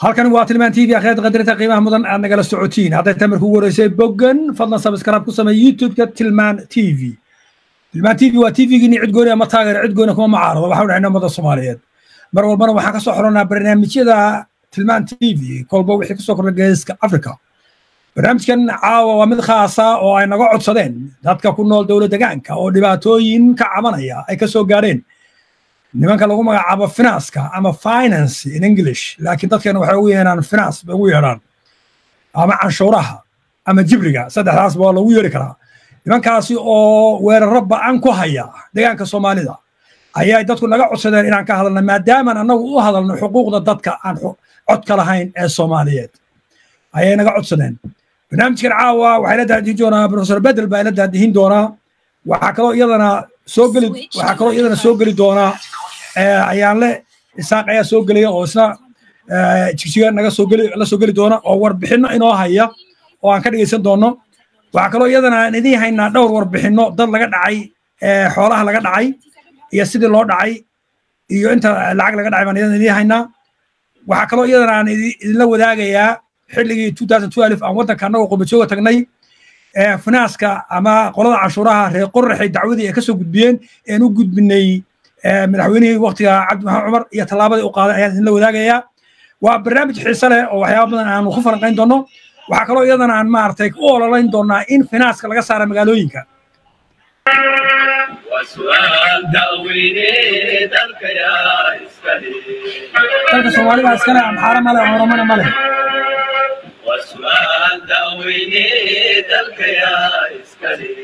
halkan waa tilmaan t v akhyaad qadarinta qiimaha mudan aad nagala socotiin hadday tahay markuu wareysay boggan fadlan sabskraib ku samey youtube-ka tilmaan t v tilmaan t v waa t v-giini cid gooni ama taageer cid gooni kuma macaarado waxaan dhahnay ummada soomaaliyeed mar walbana waxaan ka soo xoronnaa barnaamijyada tilmaan t v kolba wixii kasoo kordha geeska africa barnaamijkan caawa waa mid khaasa oo ay naga codsadeen dadka ku nool dowlad degaanka oo dhibaatooyin ka cabanaya ay ka soo gaadheen nimanka lagu magacaabo finanska ama finance in english laakiin dadkeena waxay ugu yeedhaan finance bay ugu yeedhaan ama canshuuraha ama jibriga saddexdaasba waa lagu yeeri karaa nimankaasi oo weeraro ba'an ku haya deegaanka soomaalida ayay dadku naga codsadeen inaan ka hadalna maadaamaan annagu u hadalno xuquuqda dadka aan codka lahayn ee soomaaliyeed ayay naga codsadeen barnaamijkan caawa waxay la daadihin doonaa professor bedel baa la daadihin doonaa waxaa kaloo iyadana soo geli waxaa kaloo iyadana soo geli doonaa ayaanle isaaq ayaa soo gelaya oo isna jigjiga naga soo geli la soo geli doona oo warbixinno inoo haya oo aan ka dhegeysan doono waxaa kaloo iyadana aan idiin haynaa dhowr warbixinno dad laga dhacay xoolaha laga dhacay iyo sidii loo dhacay iyo inta lacag laga dhacay baan iyadana idiin haynaa waxaa kaloo iyadana aan idinla wadaagayaa xilligii aan waddanka annagoo qubajooga tagnay finaaska ama qolada canshuuraha reer qoraxay dacwadii ay ka soo gudbiyeen een u gudbinay madaxweynihii waktiga cabdi maxamed cumar iyo tallaabadii u qaaday ayaan idinla wadaagayaa waa barnaamij xiise leh oo waxyaaba badan aanu ku falanqayn doonno waxaa kaloo iyadana aan maaragtay u ololayn doonaa in finaaska laga saara magaalooyinka dalka soomaalida iskale amxaara male oromana male وسؤال داويني دلك يا إسكالي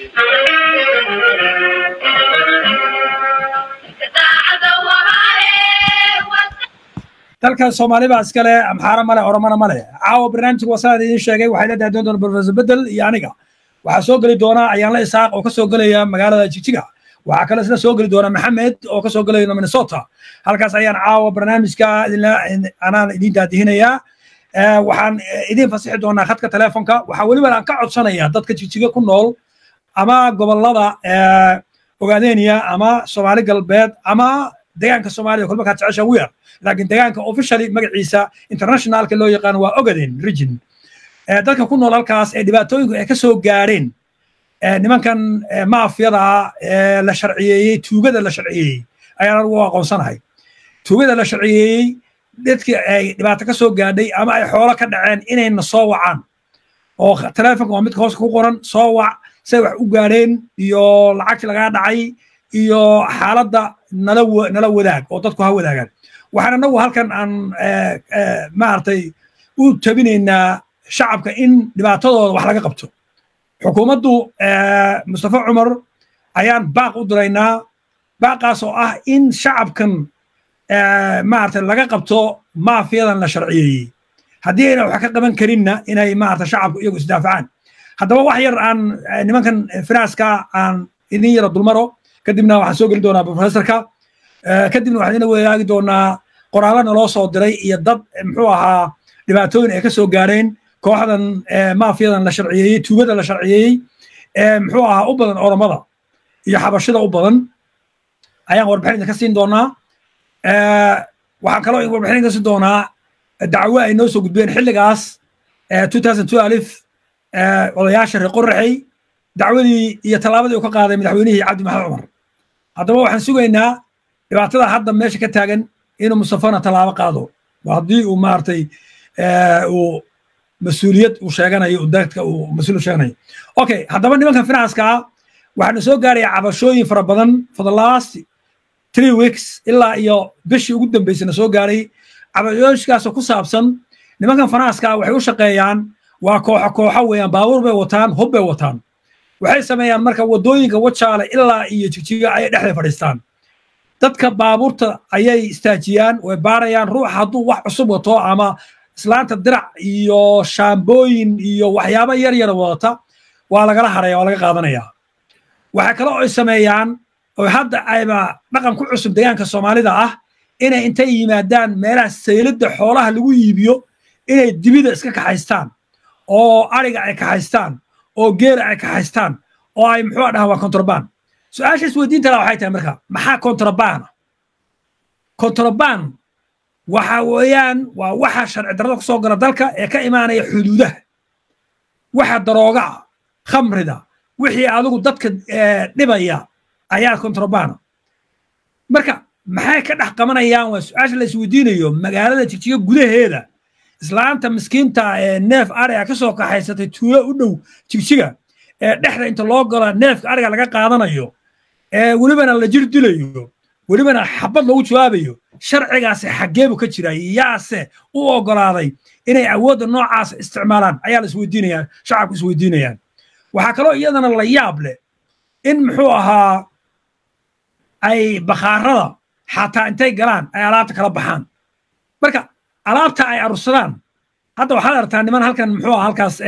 dalka soomaali baa iskale amxaara male oromana male caawa barnaamijka wasaan idiin sheegay waxay la daadoon doona professor bedel iyo aniga waxaa soo geli doona ayaanla isaaq oo ka soo gelaya magaalada jigjiga waxaa kale isna soo geli doona maxamed oo ka soo gelaya minnesota halkaas ayaan caawa barnaamijka anaan idiin daadihinayaa waxaan idiin fasixi doonaa khadka telefonka waxaa weliba aan ka codsanaya dadka jigjiga ku nool ama gobolada ogaadeniya ama soomaali galbeed ama degaanka soomaaliya kolba kaa jecesha ugu yar laakiin degaanka officially magaciisa internationalka loo yaqaan waa ogaden region dadka ku nool halkaas ee dhibaatooyinku ay ka soo gaadheen nimankan maafiyada ee la sharciyeeyey tuugada la sharciyeeyey ayaan anugu aqoonsanahay tuugada la sharciyeeyey dadkii ay dhibaato ka soo gaadhay ama ay xoolo ka dhaceen inayna soo wacaan oo telefonka waa midka hooska ku qoran soo wac say wax u gaadheen iyo lacagtii lagaa dhacay iyo xaaladda nala nala wadaag oo dadku ha wadaagaan waxaan anagu halkan aan maaragtay u tabinaynaa shacabka in dhibaatadooda wax laga qabto xukuumaddu mustafa cumar ayaan baaq u diraynaa baaqaas oo ah in shacabkan maarata laga qabto maafiyadan la sharciyeeyey haddii ayna wax ka qaban karinna inay maarata shacabku iyagu isdaafacaan haddaba wax yar aan nimankan finaaska aan idin yara dulmaro kadibna waxaan soo geli doonaa professorka kadibna waxaan idin wadaagi doonaa qoraallo naloo soo diray iyo dad muxuu ahaa dhibaatooyin ay ka soo gaareen kooxdan maafiyadan la sharciyeeyey tuugada la sharciyeeyey muxuu ahaa u badan oromada iyo xabashida u badan ayaan warbixin idinka siin doonaa waxaan kaloo warbixin idinka siin doonaa dacwo ay noo soo gudbeen xilligaas odayaasha reer qoraxey dacwadii iyo tallaabadii uu ka qaaday madaxweynihii cabdi maxamed cumar haddaba waxaan sugaynaa dhibaatada hadda meesha ka taagan inuu mustafana tallaabo qaado haddii uu maaragtay uu mas-uuliyad uu sheeganayo dadka uu mas-uul sheeganayo okay haddaba nimankan finanska ah waxaana soo gaaraya cabashooyin fara badan for the last three weeks ilaa iyo bishii ugu dambeysana soo gaaray cabashooyinkaasoo ku saabsan nimankan finanska waxay u shaqeeyaan waa kooxo kooxo weeyaan baabuur bay wataan hub bay wataan waxay sameeyaan marka waddooyinka wajaale ilaa iyo jigjiga ayay dhexda fadhiistaan dadka baabuurta ayay istaajiyaan way baarayaan ruux hadduu wax cusub wato ama islaanta dirac iyo shaambooyin iyo waxyaabo yar yar wadata waa lagala haraya waa laga qaadanaya waxay kale oo ay sameeyaan oo hadda ayba dhaqan ku cusub deegaanka soomaalida ah inay intay yimaadaan meelaha sayladda xoolaha lagu iibiyo inay dibida iska kaxaystaan oo ariga ay kaxaystaan oo geela ay kaxaystaan oo ay muxuu dhahaan waa contraband su-aasha isweydiinta la waxay tahay marka maxaa contraband contraband waxa weeyaan waa waxa sharci darrada kusoo gala dalka ee ka imaanaya xuduudaha waxa darooga ah khamrida wixii adigu dadka dhibaya ayaa kontrabana marka maxay ka dhex qabanayaan waa su-aasha la isweydiinayo magaalada jigjiga gudaheeda islaanta miskiinta ee neef ariga ka soo kaxaysatay tuulo u dhow jigjiga ee dhexda inta loo galo neefka ariga laga qaadanayo ee welibana la jir dilayo welibana xabad loogu jawaabayo sharcigaasi xaggeebu ka jira yaase u ogolaaday inay awoodda noocaas isticmaalaan ayaa la isweydiinayaan shacabku isweydiinayaan waxaa kaloo iyadana la yaab leh in muxuu ahaa ay bakhaarada xataa intay galaan ay alaabta kala baxaan marka alaabta ay arursadaan hadda waxaad aragtaa niman halkan muxuu aha halkaas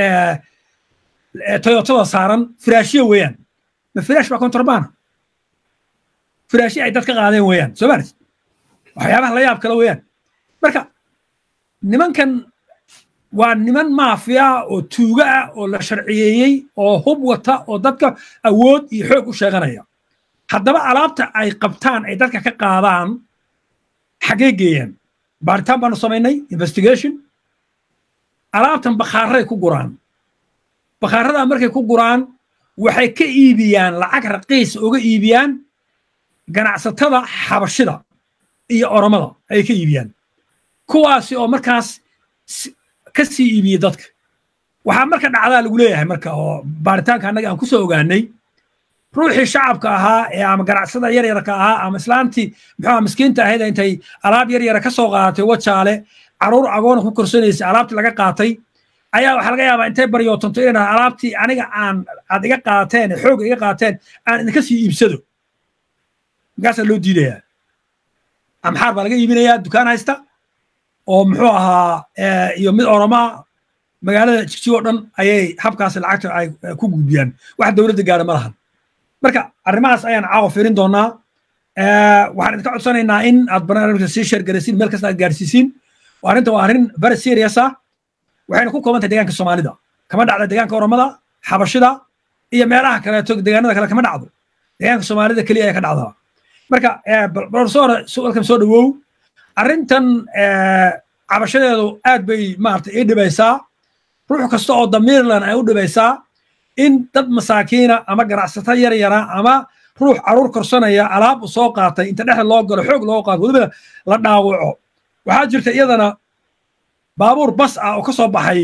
toyotada saaran firaashyo weeyaan ma firaash baa kontrabana firaashyo ay dad ka qaadeen weeyaan soo maalis waxyaabaha la yaab kale weeyaan marka nimankan waa niman maafiya oo tuuga ah oo la sharciyeeyey oo hub wata oo dadka awood iyo xoog u sheeganaya haddaba alaabta ay qabtaan ay dadka ka qaadaan xaggee geeyaan baaritaan baanu samaynay investigation alaabtan bakhaaray ku guraan bakhaaradaa markay ku guraan waxay ka iibiyaan lacag raqiis uga iibiyaan ganacsatada xabashida iyo oromada ayay ka iibiyaan kuwaasi oo markaas ka sii iibiyey dadka waxaa marka dhacdaa lagu leeyahay marka oo baaritaanka annaga aan ku soo ogaanay ruuxii shacabka ahaa ee ama ganacsada yaryarka ahaa ama islaantii muxuu miskiinta ahayd intay alaab yaryara ka soo qaadatay wajaale caruur agoona ku korsanaysay alaabtii laga qaatay ayaa waxaa laga yaabaa intay baryootanto inay dhaha alaabtii aniga aan aad iga qaateen xoog iga qaateen aan idinka sii iibsado markaasaa loo diidayaa amxaar baa laga iibinayaa dukaan haysta oo muxuu ahaa iyo mid oromaa magaalada jigjigo o dhan ayay habkaas lacagta ay ku gudbiyaan wax dowladda gaara ma lahan marka arrimahaas ayaan caawa fiirin doonaa waxaan idinka codsanaynaa in aad barnaamijka sii sheergaraysiin meel kasta aad gaarsiisiin arrinta waa arrin very serious ah waxayna ku kooban tahay deegaanka soomaalida kama dhacda deegaanka oromada xabashida iyo meelaha kaleeto deegaanada kale kama dhacdo deegaanka soomaalida keliya ayaa ka dhacdaa marka profesor welcome soo dhawow arrintan cabashadeedu aad bay maarata ii dhibaysaa ruux kasta oo damiirlan ay u dhibaysaa in dad masaakiina ama ganacsato yar yara ama ruux caruur korsanaya alaab u soo qaatay inta dhexda loo galo xoog loo qaato weliba la dhaawaco waxaa jirta iyadana baabuur bas ah oo ka soo baxay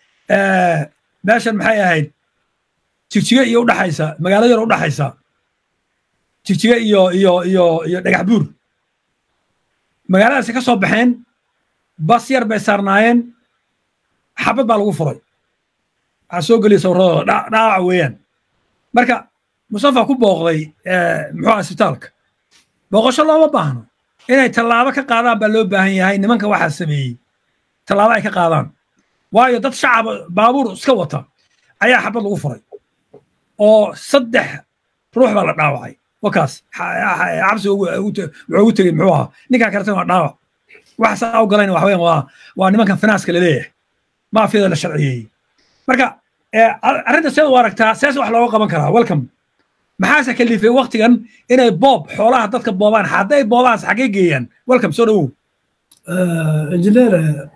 meeshan maxay ahayd jigjiga iyo udhaxaysa magaalo yar udhaxaysa jigjiga iyo iyo iyo iyo dhagax buur magaaladaasi ka soo baxeen bas yar bay saarnaayeen xabad baa lagu furay waxaa soo geliya sawradooda dhaawaca weeyaan marka mustafa ku booqday muxuu isbitaalka booqasho looma baahno inay tallaabo ka qaadaan baa loo baahan yahay nimanka waxaa sameeyey tallaabo ay ka qaadaan waayo dad shacaba baabuur iska wata ayaa xabad lagu furay oo saddex ruux baa la dhaawacay wakaas cabsi wuxuu ugu tegey muxuu ahaa ninkaa kaletana waa dhaawac waxa saa u galayna waxa weeyaan waa waa nimankan finaaska laleeyahay maafiyada la sharciyeeyey marka arrinta seed u aragtaa sees wax looga qaban karaa welcome maxaase kalifay waktigan inay boob xoolaha dadka boobaan hadday boobaanse xaggee geeyaan welcome soo dhawow injineer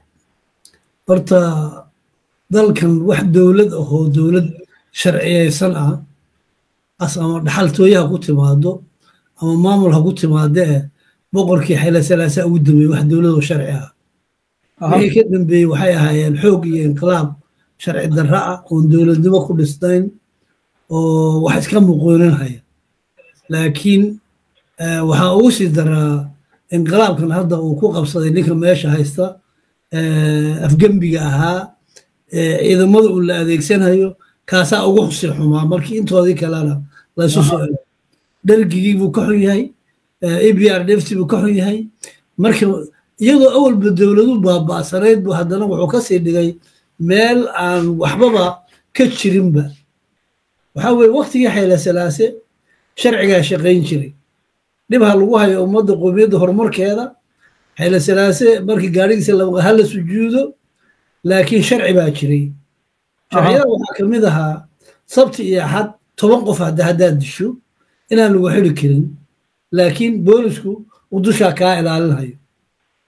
horta dalkan wax dowlad ahoo dowlad sharciyaysan ah as ama dhaxaltooye ha ku timaado ama maamul ha ku timaadee boqorkii xayla salaasa ugu dambeeyey wax dowladoo sharci ah wixii ka dambeeyey waxay ahaayeen xoog iyo inqilaab sharci darra ah oon dowladnimo ku dhisnayn oo wax iska muqooninhaya laakiin waxaa ugu sii daraa inqilaabkan hadda uu ku qabsaday ninka meesha haysta afgembiga ahaa ciidamada uu la adeegsanayo kaasaa ugu xusi xumaa markii intoodii kalena laysu soo elo dhargigii buu ka xun yahay e b r dft buu ka xun yahay marka iyadoo awalba dowladu baaba'sanayd buu haddana wuxuu ka sii dhigay meel aan waxbaba ka jirinba waxaa weye waktigii xayla salaase sharcigaa shaqayn jiray dhib ha lagu hayo ummadda qoomiyadda horumarkeeda xayla salaase markii gaadhigiisa ha la sujuudo laakiin sharci baa jiray sharciyada waxaa ka mid ahaa sabti iyo axad toban qof hadda haddaad disho inaan lagu xiri karin laakiin boolisku uu dushaa kaa ilaalinhayo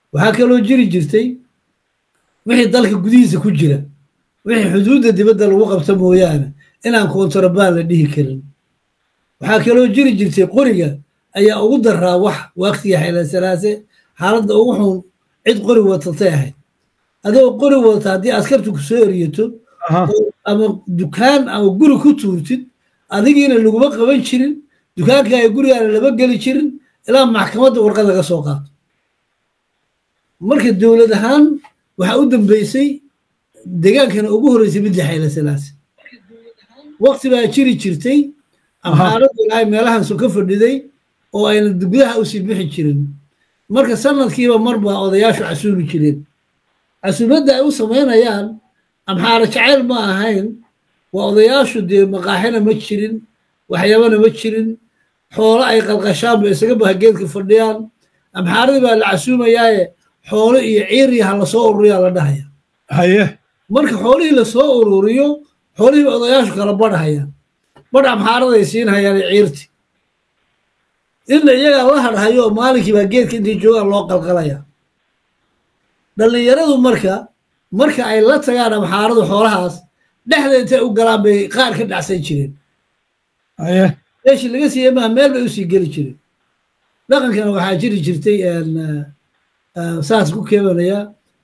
waxaa kaloo jiri jirtay wixii dalka gudihiisa ku jira wixii xuduudda dibadda lagu qabto mooyaane inaan kontrabaan la dhihi karin waxaa kaloo jiri jirtay qoriga ayaa ugu daraa wax waktiga xeelasalaase xaaladda ugu xun cid qori watatay ahayd adoo qori wadata haddii askartu ku soo eriyato ama dukaan ama guri ku tuurtid adigiina laguma qaban jirin dukaankaaga gurigaana lama geli jirin ilaa maxkamadda warqad laga soo qaato marka dowlad ahaan waxaa u dambeysay degaankana ugu horreysay midda xeelasalaase wakti baa jiri jirtay amxaaraddu ilaahay meelahan so ka fadhiday oo ayna gudaha usii bixi jirin marka sanadkiiba marbaa odayaashu casuumi jireen casuumadda ay u samaynayaan amxaaro jacayl ma ahayn waa odayaashu dee maqaaxina ma jirin waxyaabana ma jirin xoolo ay qalqashaan ba isaga bahageedka fadhiyaan amxaaradii baa la casuumayaaye xoolo iyo ciiriya ha lasoo ururiyaa la dhahaya haye marka xoolihii lasoo ururiyo xoolihii odayaashu kala badhahayaan badh amxaaraday siinhayaan ciirti inna iyagaa la hadhayo oo maalinkii baa geedka intay joogaan loo qalqalaya dhallinyaradu marka marka ay la tagaan amxaaradu xoolahaas dhexda intay u galaan bay qaar ka dhacsan jireen haye meeshii laga siiyey maha meel bay usii geli jireen dhaqankana waxaa jiri jirtay saas ku keebanayaa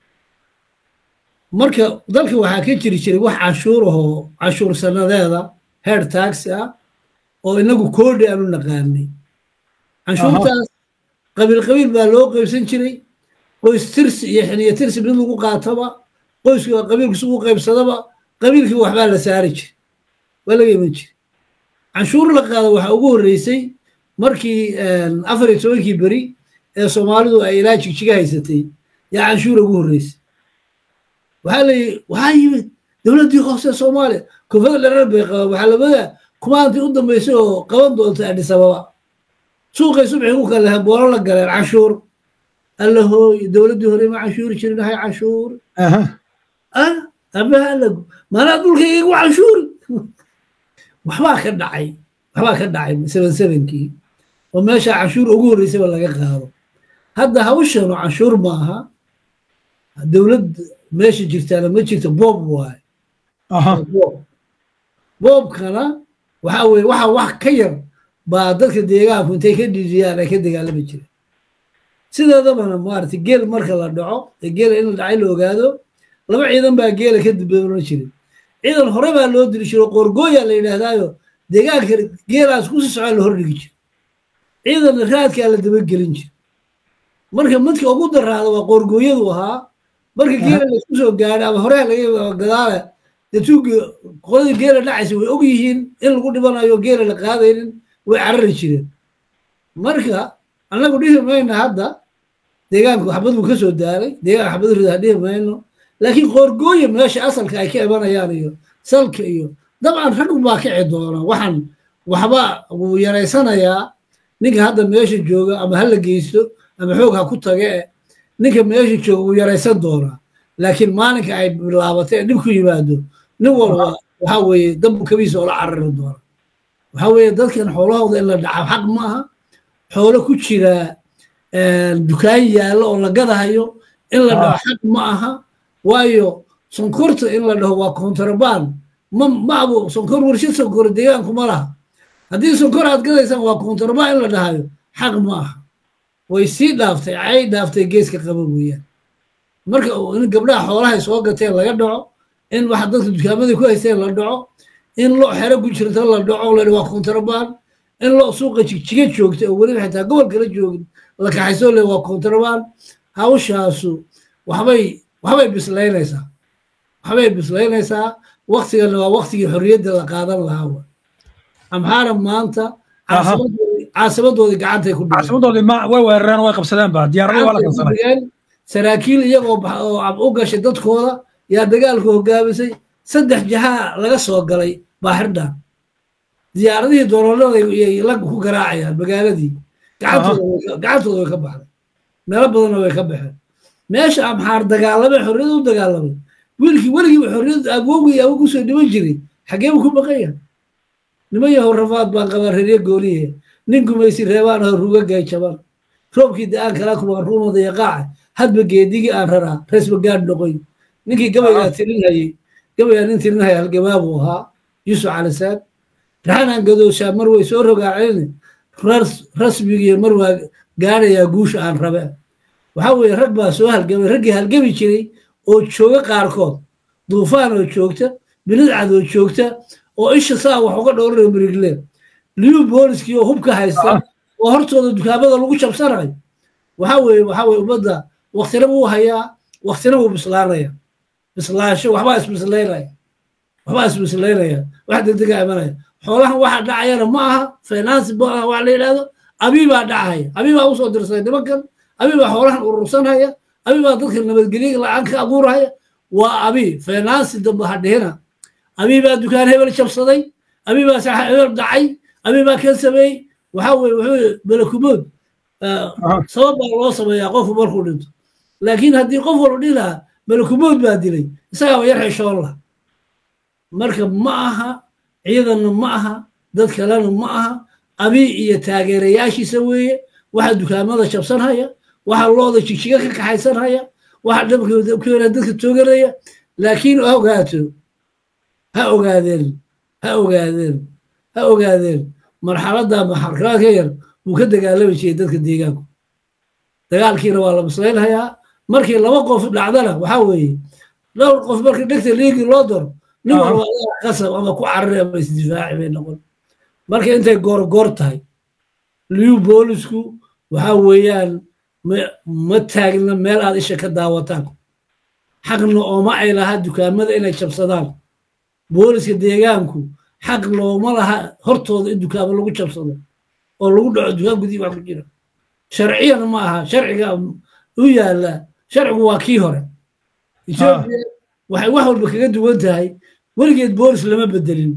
marka dalka waxaa ka jiri jiray wax canshuur ahoo canshuur sanadeeda heer taxi ah oo inagu koodhi aanu naqaanay canshuurtaas qabiil qabiil baa loo qaybsan jiray qoys tirsi iyo xiniyo tirsi mid lagu qaataba qoyska qabiilkiis ugu qaybsadaba qabiilkii waxbaa la saari jiray waa laga iman jiray canshuur la qaado waxaa ugu horreysay markii afar iyo tobankii beri ee soomaalidu ay ilaa jigjiga haysatay yaa canshuur ugu horreysay waxaa layihi waxaa yimid dowladdii hoose soomaaliya koonfada dherer bay qabaan waxaa labada kumaantii u dambeysay oo qaban doonta adhis ababa suuqay subxii ku kala lahayn boolo la galeen canshuur alla hooy dowladdii hore ma canshuuri jirin hay canshuur ah abaha alagu maanaa dhulkayga igu canshuuri waxbaa ka dhacay waxbaa ka dhacay seven sevenkii oo meesha canshuur ugu horreysayba laga qaado hadda hawshanu canshuur ma aha dowlad meesha jirtaana ma jirto boob waaye boobkana waxa weye waxa wax ka yar baa dadka deegaanku intay ka dhidiyaan ay ka dagaalami jireen sideedabana maaragtay geel marka la dhaco ee geela in la dhacay la ogaado laba ciidan baa geela ka diboolan jiray ciidan hore baa loo diri jiro qoorgooya la yidhaahdaayo deegaanka geelaas kusii socaa la hordhigi jiro ciidanna raadkaa la dabagelin jiro marka midka ugu daraada waa qoorgooyadu ahaa marka geela laisku soo gaadho ama horeha laga gadaale dee tuugi qoladii geela dhacaysa way og yihiin in lagu dhibanayo geela la qaadaynin way carari jireen marka annagu dhihi mayno hadda deegaanku xabad buu ka soo daaray deegaanka xabad rida dhihi mayno laakiin qoorgooya meesha asalka ay ka imanayaan iyo salka iyo dabcan rag baa kici doona waxaan waxba wuu yaraysanayaa ninka hadda meesha jooga ama ha la geysto ama xoog ha ku tage e ninka meesha jooga wuu yaraysan doonaa laakiin maalinka ay bilaabatay ee dhib ku yimaado nin walba waxa weeye dambu kabiisa oo la carari doona waxa weeye dadkan xoolahooda in la dhaca xaq ma aha xoolo ku jira dukaan yaallo oo la gadahayo in la dhaho xaq ma aha waayo sonkorta in la dhaho waa kontrabaan ma ma abo sonkor warshad sonkor deegaanku ma laha haddii sonkor aad gadaysaan waa kontrabaan in la dhahayo xaq ma aha way sii dhaaftay cay dhaaftay geeska qaba weeyaan marka in gabdhaha xoolahay soo gateen laga dhaco in waxa dadka dukaamadii ku haysteen la dhaco in lo xero ku jirta la dhaco la waa kontrabaan in lo suuqa jigjiga joogta oo weliba xitaa gobol kala joogin la kaxayso le waa kontrabaan hawshaasu waxbay waxbay bislaynaysaa waxbay bislaynaysaa waktigana waa waktigii xorriyadda la qaadan lahaa amxaara maanta caasimadoodii gacantay ku caasimadoodii ma way weerareen way qabsadeen ba diyaaradii waa la kansanay saraakiil iyagoo u gashay dadkooda yaa dagaalku hogaamisay saddex jahaa laga soo galay baaxirdhaan diyaaradihii doloolada yay lag ku garaacayaan magaaladii gacantooda way ka baxday meelo badanna way ka baxeen meesha amxaar dagaalamay xorriyada u dagaalamay wiilkii weligiiba xorriyad agoogii awoog usoo dhiman jiray xageebu ku baqan yahay niman yahow rafaad baan qabaa reerye gooliye nin gumaysi reebaan aho ruga gayjaban roobkii da-aan kala kuma ruumada yaqaaca hadba geedigii aan raraa reesba gaadh noqoy ninkii gabaygaa tirinhayey gabaygaa nin tirinhaya halgamaa buu ahaa yuusuf calisaad raxanaan gadooshaa mar way soo rogaaceen rasmigii mar waa gaadhayaa guusha aan rabe waxaa weeye rag baa soo halgamay raggii halgami jiray oo jooga qaarkood duufaan oo joogta bilidcad oo joogta oo isha saa wax uga dhowranayo mirigle liyu booliskii oo hubka haysta oo hortooda dukaamada lagu jabsanayo waxaa weeye waxaa weeye ummadda waktina wuu hayaa waktina wuu bislaanaya bislaansho waxbaa isbislaynaya waxbaa isbislaynaya wax degdega imanaya xoolahan waxa dhacayana ma aha finance ma aha wax la yidhahdo abibaa dhacaya abibaa usoo dirsaday nimankan abibaa xoolahan urursanhaya abibaa dadka nabadgelyo la-aan ka abuurhaya waa abi finance dambe ha dhihina abibaa dukaan hebel jabsaday abibaa saxa hebel dhacay abibaa kan sameeyey waxaa weye wuxuu malakumood sabab baa loo sameeyaa qofku markuu dhinto laakiin haddii qof walba dhihi lahaa malakumood baa dilay isagaaba yar xeshoon lah marka ma aha ciidanna ma aha dad kalena ma aha abi iyo taageerayaashiisa weeye waxa dukaamada jabsanhaya waxa looda jigjiga ka kaxaysanhaya waxa dhabkeena dadka tooganaya laakiin ha ogaato ha ogaadeen ha ogaadeen ha ogaadeen marxaladda maxarkaad ka yar wuu ka dagaalami jiray dadka deegaanku dagaalkiina waa la bislaynhayaa markii laba qof dhacdana waxaa weeye dhowr qof markii dhegta liigi loo doro nin walba qasab ama ku carari ama isdifaaci bay noqon marka intay goorgoor tahay liyu boolisku waxaa weeyaan ma taagna meel aad isha ka daawataan xaqna ooma ay laha dukaamada inay jabsadaan booliska deegaanku xaq looma laha hortooda in dukaamo lagu jabsado oo lagu dhaco dukaan gudihii wax ku jira sharciyana ma aha sharciga u yaalla sharcigu waa kii hore etoobiya waxay wax walba kaga duwan tahay weligeed boolis lama bedelin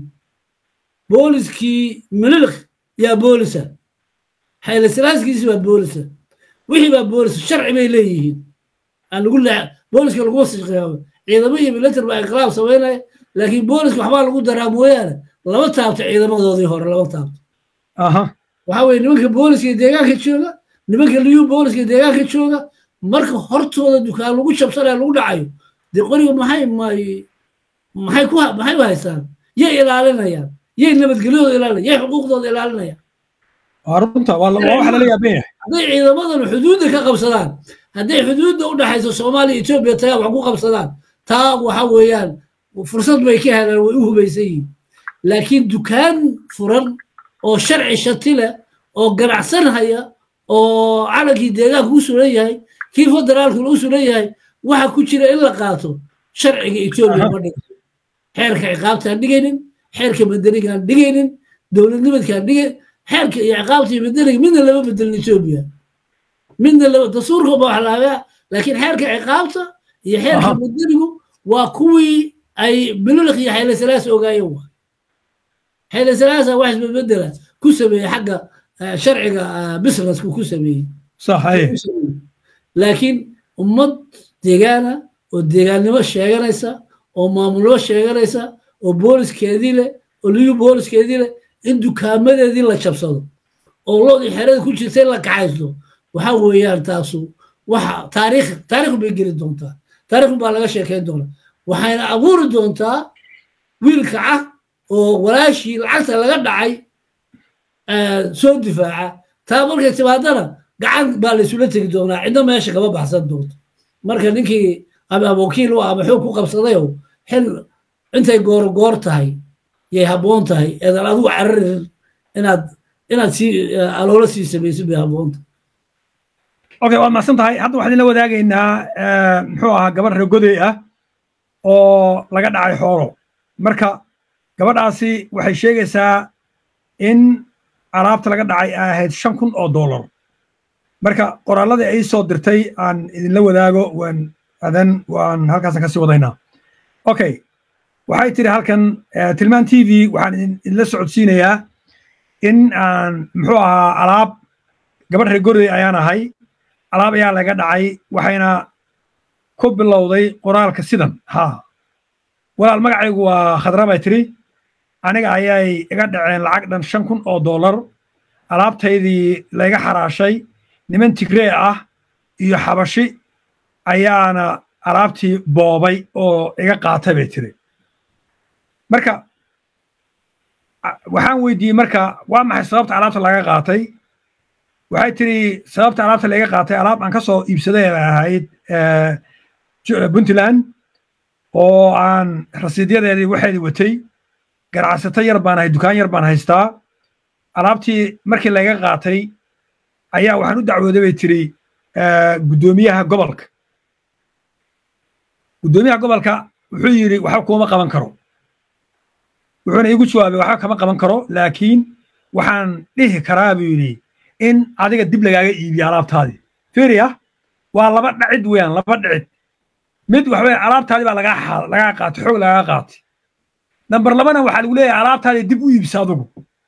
booliskii mililik yaa boolisa xaylasalaaskiisi baa boolisa wixii baa boolisa sharci bay leeyihiin aan lagu booliska lagu wasiqaabo ciidamo iyo milatar baa inqilaab samaynaya laakiin booliska waxbaa lagu daraa mooyaane lama taabto ciidamadoodii hore lama taabto waxaa weye nimanka booliska deegaanka jooga nimanka liyu booliska deegaanka jooga marka hortooda dukaan lagu jabsanaya lagu dhacayo dee qoriga maxay maxay ku maxay u haystaan yay ilaalinayaan yay nabadgelyadooda ilaalinayaan yay xuquuqdooda ilaalinayaan runta waa waxa lala yaaban yahay hadday ciidamadan xuduudda ka qabsadaan hadday xuduudda u dhexayso soomaaliya etoobiya tagaa wax ku qabsadaan taa waxa weeyaan fursad bay ka helaan way u hubaysan yihiin laakiin dukaan furan oo sharci shati leh oo ganacsan haya oo calankii deegaanka u sulan yahay kii federaalkuna u sulan yahay waxa ku jira in la qaato sharciga etoobiya ma dhigo xeerka ciqaabtaan dhigaynin xeerka madanigaan dhigaynin dowladnimadkaan dhigay xeerka iyo ciqaabta iyo madaniga midna lama bedelin etoobiya midna lama dastuurka ba wax laabaa laakiin xeerka ciqaabta iyo xeerka madanigu waa kuwii ay bililik iyo xayla salaas ogaayeen waa xayla salaasa wax isbedbedela ku sameeyey xagga sharciga businesska ku sameeyey laakiin ummad deegaana oo deegaannimo sheeganaysa oo maamulnimo sheeganaysa oo booliskeedii leh oo liyu booliskeedii leh in dukaamadeedii la jabsado oo loodii xerada ku jirta in la kaxaysto waxa weeyaan taasu waxa taariikh taariikh bay geli doontaa taariikh baa laga sheekayn doonaa waxayna abuuri doontaa wiil kaca oo walaashii lacagta laga dhacay soo difaaca taa markay timaadana gacan baa la isula tegi doonaa cidna meesha kama baxsan doonto marka ninkii ama wakiil u ah ama xoog ku qabsadayow xil intay goor goor tahay yay habboon tahay eedan adigu cararin inaad inaad sii aloola sii samaysid bay habboonta okay waad macsan tahay hadda waxaan idinla wadaagaynaa muxuu ahaa gabar reegoday ah oo laga dhacay xoolo marka gabadhaasi waxay sheegaysaa in alaabta laga dhacay ay ahayd shan kun oo dollar marka qoraalladii ay soo dirtay aan idinla wadaago waan adan waan halkaasan kasii wadaynaa okay waxay tiri halkan tilmaan t v waxaan idinla socodsiinayaa in aan muxuu ahaa alaab gabadh reegorey ayaan ahay alaab ayaa laga dhacay waxayna ku bilowday qoraalka sidan ha walaal magacaygu waa khadra bay tiri aniga ayay iga dhaceen lacag dhan shan kun oo dollar alaabtaydii layga xaraashay niman tigree ah iyo xabashi ayaana alaabtii boobay oo iga qaatay bay tiri marka waxaan weydiiyey marka waa maxay sababta alaabta laga qaatay waxay tiri sababta alaabta laga qaatay alaab aan ka soo iibsaday bay ahayd puntland oo aan rasiidyadeedii waxeedii watay ganacsato yar baan ahay dukaan yar baan haystaa alaabtii markii laga qaatay ayaa waxaan u dacwooday bay tiri guddoomiyaha gobolka guddoomiyaha gobolka wuxuu yidhi waxba kuma qaban karo wuxuuna iigu jawaabay waxba kama qaban karo laakiin waxaan dhihi karaa buu yidhi in adiga dib lagaaga iibiyo alaabtaadii fiiriya waa laba dhacid weeyaan laba dhicid mid waxaweye alaabtaadii baa lagaa lagaa qaatay xoog lagaa qaatay namber labana waxaa lagu leeyahay alaabtaadii dib u iibisa adugu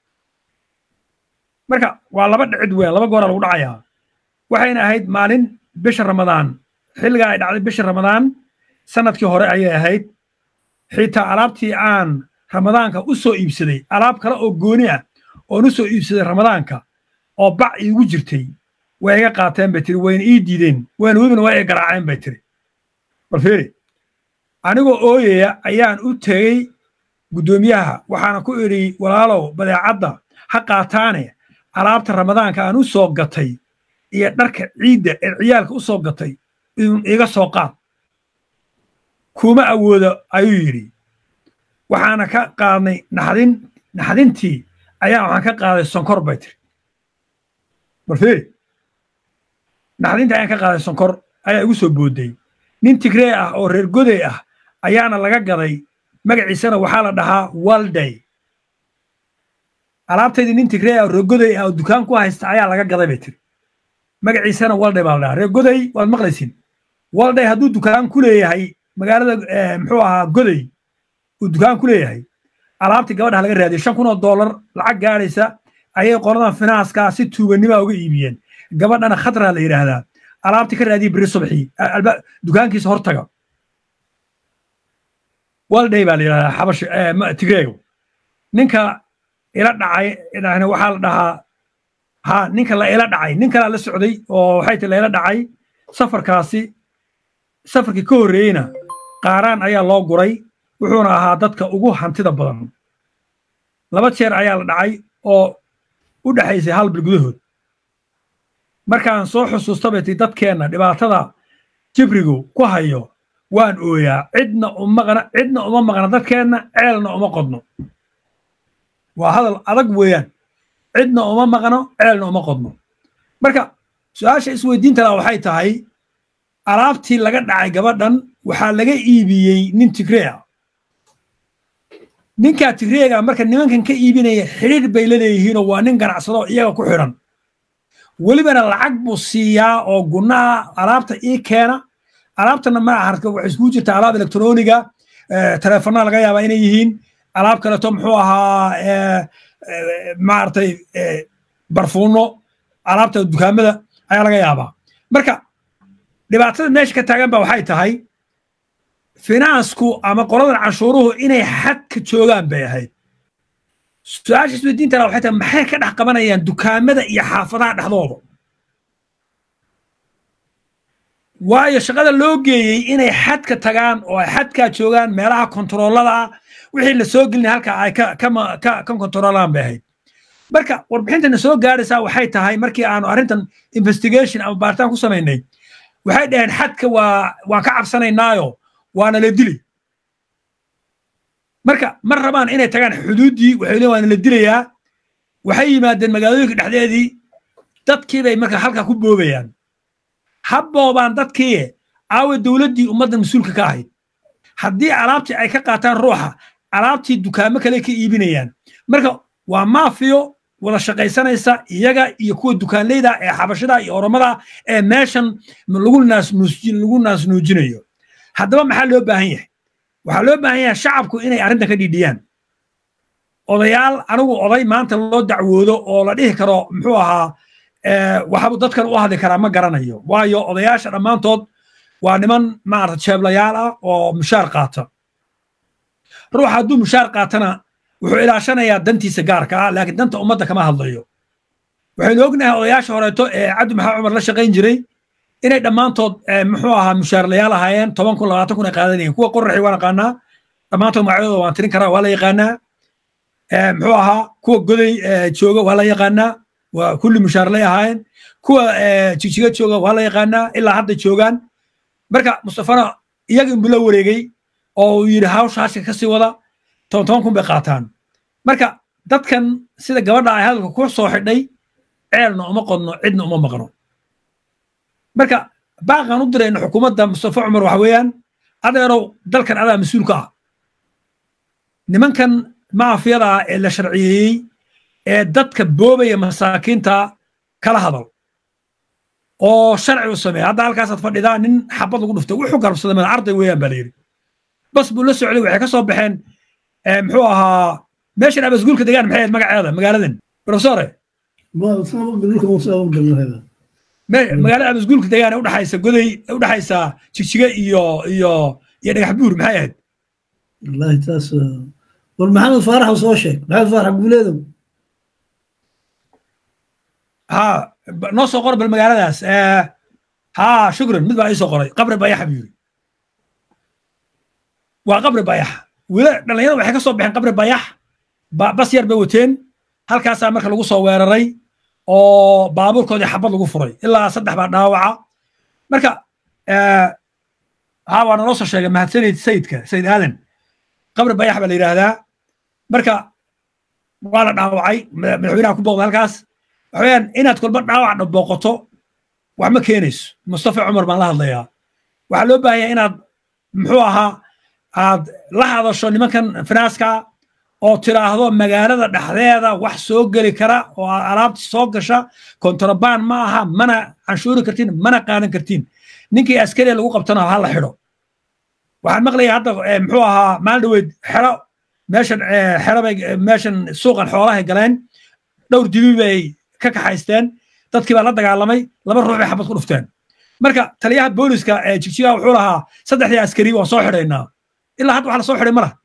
marka waa laba dhicid weeyaan laba gooraa lagu dhacayaa waxayna ahayd maalin bisha ramadaan xilligaa ay dhacday bisha ramadaan sanadkii hore ayay ahayd xitaa alaabtii aan ramadaanka u soo iibsaday alaab kale oo gooni ah oon u soo iibsaday ramadaanka oo bac iigu jirtay way iga qaateen bay tiri wayna ii diideen wayna webina waa i garaaceen bay tiri bal fiiri anigoo ooyaya ayaan u tegey guddoomiyaha waxaana ku idhi walaalow badeecadda ha qaataane alaabta ramadaanka aan u soo gatay iyo dharka ciidda ee ciyaalka u soo gatay iga soo qaad kuma awoodo ayuu yidhi waxaana ka qaadnay naxdin naxdintii ayaa waxaan ka qaaday sonkor bay tiri bal fiiri naxdintii ayaan ka qaaday sonkor ayaa igu soo boodday nin tigree ah oo reer goday ah ayaana laga gaday magaciisana waxaa la dhahaa walday alaabtaydii nin tigree ah oo reer goday ah oo dukaan ku haysta ayaa laga gaday bay tiri magaciisana walday baa la dhahaa reer goday waad maqlaysin walday hadduu dukaan ku leeyahay magaalada muxuu ahaa goday uu dukaan ku leeyahay alaabtii gabadha laga raadiyay shan kun oo dollar lacag gaadhaysa ayay qoladan finaaskaa si tuuganima uga iibiyeen gabadhana khadraa la yidhaahdaa alaabtii ka raadiyay beri subxii dukaankiisa hortaga walday baa la yidhahdaa xabash tigreego ninka ila dhacay waxaa la dhahaa ha ninka la ila dhacay nin kalaa la socday oo waxay ti la ila dhacay safarkaasi safarkii ka horreeyeyna qaaraan ayaa loo guray wuxuuna ahaa dadka ugu hantida badan laba jeer ayaa la dhacay oo u dhexaysay hal bil gudahood markaan soo xusuusta bay ti dadkeenna dhibaatada jibrigu ku hayo waan ooyaa cidna umaqna cidna uma maqna dadkeenna ceelna uma qodno waa hadal adag weeyaan cidna uma maqno ceelna uma qodno marka su-aasha isweydiinta laha waxay tahay alaabtii laga dhacay gabadhan waxaa laga iibiyey nin tigreea ninkaa tigreega marka nimankan ka iibinaya xidhiir bay la leeyihiinoo waa nin ganacsado iyaga ku xidhan welibana lacag buu siiyaa oo gunnaa alaabta ii keena alaabtana ma aharka waxay iskugu jirtaa alaab elektroniga teleefonnaa laga yaabaa inay yihiin alaab kaleeto muxuu ahaa maaragtay barfuuno alaabta dukaamada ayaa laga yaabaa marka dhibaatada meesha ka taagan ba waxay tahay finansku ama qoladan canshuuruhu inay xadka joogaan bay ahayd su-aasha isweydiintana waxay tahay maxay ka dhex qabanayaan dukaamada iyo xaafadaha dhexdooda waayo shaqada loo geeyey inay xadka tagaan oo ay xadkaa joogaan meelaha kontaroolada ah wixii la soo gelinaya halka ay ka kontaroolaan bay ahayd marka warbixintana soo gaaraysaa waxay tahay markii aanu arrintan investigation ama baaritaan ku samaynay waxay dhaheen xadka waa waan ka cabsanaynaayo waana la dili marka ma rabaan inay tagaan xuduuddii waxay leeyihin waana la dilayaa waxay yimaadeen magaalooyinka dhexdeedii dadkii bay marka halkaa ku boobayaan habboobaan dadkii aawe dowladdii ummadda mas-uulka ka ahayd haddii alaabtii ay ka qaataan ruuxa alaabtii dukaamo kale ka iibinayaan marka waa maafiyo wada shaqaysanaysa iyaga iyo kuwa dukaanleyda ee xabashada iyo oromada ee meeshan lagu lagu naasnuujinayo haddaba maxaa loo baahan yahay waxaa loo baahan yahay shacabku inay arrintan ka dhiidhiyaan odayaal anigu oday maanta loo dacwoodo oo la dhihi karo muxuu ahaa waxabu dadkan u hadli karaa ma garanayo waayo odayaasha dhammaantood waa niman maarata jeeblayaal ah oo mushaar qaata ruux hadduu mushaar qaatana wuxuu ilaashanayaa dantiisa gaarka ah laakiin danta ummadda kama hadlayo waxaynu ognahay odayaasha horeeto ee cabdi maxamed cumar la shaqayn jiray inay dhammaantood muxuu ahaa mushaarlayaal ahaayeen toban kun labaatan kun ay qaadanayeen kuwa qoraxi waan aqaanaa dhammaantood magacyadooda waan tirin karaa waa la yaqaanaa muxuu ahaa kuwa goday jooga waa la yaqaanaa waa kulli mushaarlay ahaayeen kuwa jijiga jooga waa la yaqaanaa ilaa hadda joogaan marka mustafana iyaga inbuu la wareegay oo uu yidhi hawsha hashka kasii wada toban toban kun bay qaataan marka dadkan sida gabadha ay hadalka ku soo xidhay ceelna uma qodno cidna uma maqno marka baaqan u dirayna xukuumadda mustafa cumar waxa weeyaan adeerow dalkan adaa mas-uul ka ah nimankan maafiyada ah ee la sharciyeeyey ee dadka boobaya masaakiinta kala hadal oo sharci u sameeya hadda halkaasaad fadhidaa nin xabad lagu dhuftay wuxuu garabsaday mada arday weeyaan baa la yidhi bas buu la socday waxay ka soo baxeen muxuu ahaa meeshan abasguulka degaan maxay ahayd magaceeda magaaladan profesore magaalada abasguulka degaan ee udhaxaysa goday udhaxaysa jigjiga iyo iyo iyo dhagax buur maxay ahayd wallahi taas war maxamed faarax soo sheeg maxamed faarax guuleedow ha noo soo qor bal magaaladaas ha shukran mid baa ii soo qoray qabri bayaxa buu yiri waa qabri bayax wila dhallinyarada waxay ka soo baxeen qabri bayax bas yar bay wateen halkaasaa marka lagu soo weeraray oo baabuurkoodii xabad lagu furay ilaa saddex baa dhaawaca marka ha waa naloo soo sheegay mahadsanid sayidka sayid aadan qabri bayax baa la yidhaahdaa marka waa la dhaawacay madaxweynaha ku booqda halkaas waxaweyaan inaad kolba dhaawac booqoto wax ma keenayso mustafa cumar baan la hadlayaa waxaa loo baahanya inaad muxuu ahaa aad la hadasho nimankan finaaska oo tiraahdo magaalada dhexdeeda wax soo geli kara oo alaabti soo gasha kontrabaan ma aha mana canshuuri kartiin mana qaadan kartiin ninkii askariya lagu qabtana ha la xidho waxaan maqlaya hadda muxuu ahaa maalin dhaweyd xero meeshan xero bay meeshan suuqan xoolahay galeen dhowr dibi bay ka kaxaysteen dadkii baa la dagaalamay laba ruux bay xabad ku dhufteen marka taliyaha booliska ee jigjiga wuxuu lahaa saddexdii askari waan soo xidhaynaa ilaa hadda waxa la soo xidhay ma laha